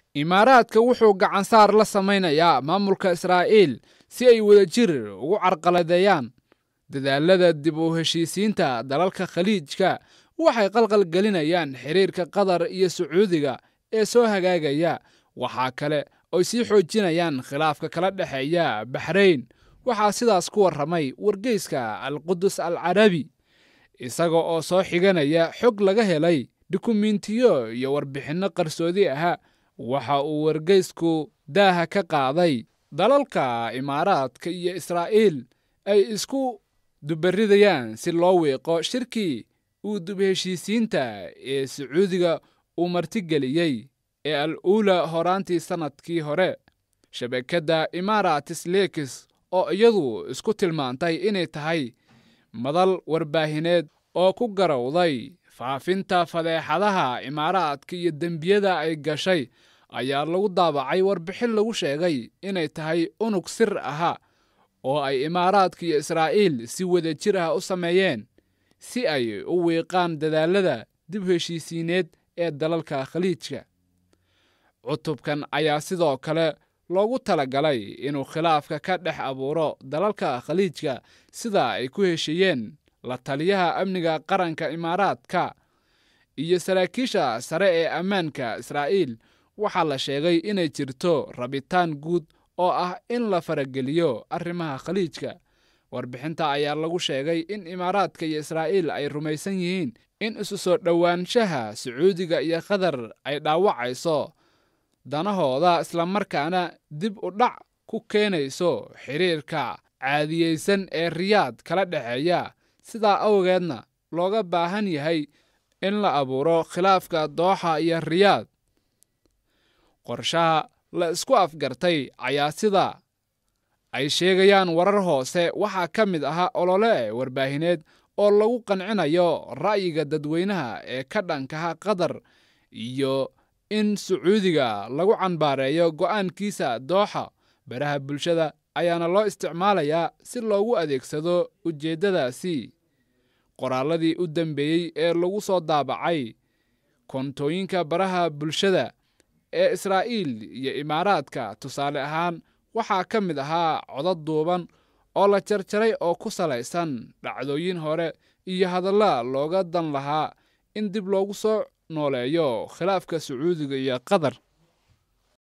imaaraadka wuxuu gacansaar la samaynayaa maamulka israa'iil si ay wadajir ugu carqaladeeyaan dadaalada dib u heshiisiinta dalalka khaliijka waxay qalqal gelinayaan xiriirka qatar iyo sacuudiga ee soo hagaagaya waxaa kale oy sii xoojinayaan khilaafka kala dhexeeya baxrayn waxaa sidaas ku warramay wargeyska alqudus al carabi isaga oo soo xiganaya xog laga helay dukumentiyo iyo warbixinno qarsoodi aha waxa uu wargeysku daaha ka qaaday dalalka imaaraadka iyo israa'iil ay isku dubaridayaan si loo wiiqo shirkii uu dub heshiisiinta ee sacuudiga uu martigeliyey ee al uula horaantii sannadkii hore shabakadda imaaratis lekis oo iyadu isku tilmaantay inay tahay madal warbaahineed oo ku garowday faafinta fadeexadaha imaaraadka iyo dembiyada ay gashay ayaa lagu daabacay warbixin lagu sheegay inay tahay unug sir aha oo ay imaaraadka iyo israa'iil si wadajir ah u sameeyeen si ay u wiiqaan dadaalada dib heshiisiineed ee dalalka khaliijka cutubkan ayaa sidoo kale loogu talagalay inuu khilaafka ka dhex abuuro dalalka khaliijka sida ay ku heshiiyeen la taliyaha amniga qaranka imaaraadka iyo saraakiisha sare ee ammaanka israa'iil waxaa la sheegay inay jirto rabitaan guud oo ah in la farageliyo arrimaha khaliijka warbixinta ayaa lagu sheegay in imaaraadka iyo israa'iil ay rumaysan yihiin in isu soo dhowaanshaha sacuudiga iyo qatar ay dhaawacayso danahooda islamarkaana dib u dhac ku keenayso xiriirka caadiyeysan ee riyaad kala dhexeeya sidaa awgeedna looga baahan yahay in la abuuro khilaafka dooxa iyo riyaad qorshaha la isku afgartay ayaa sida ay sheegayaan warar hoose waxaa ka mid ahaa olole warbaahineed oo lagu qancinayo ra'yiga dadweynaha ee ka dhankaha qatar iyo in sacuudiga lagu canbaareeyo go'aankiisa dooxa baraha bulshada ayaana loo isticmaalayaa si loogu adeegsado ujeeddadaasi qoraalladii u dambeeyey ee lagu soo daabacay koontooyinka baraha bulshada ee israa'iil iyo imaaraadka tusaale ahaan waxaa ka mid ahaa codad duuban oo la jarjaray oo ku salaysan dhacdooyin hore iyo hadalla looga dan lahaa in dib loogu soo nooleeyo khilaafka sacuudiga iyo qatar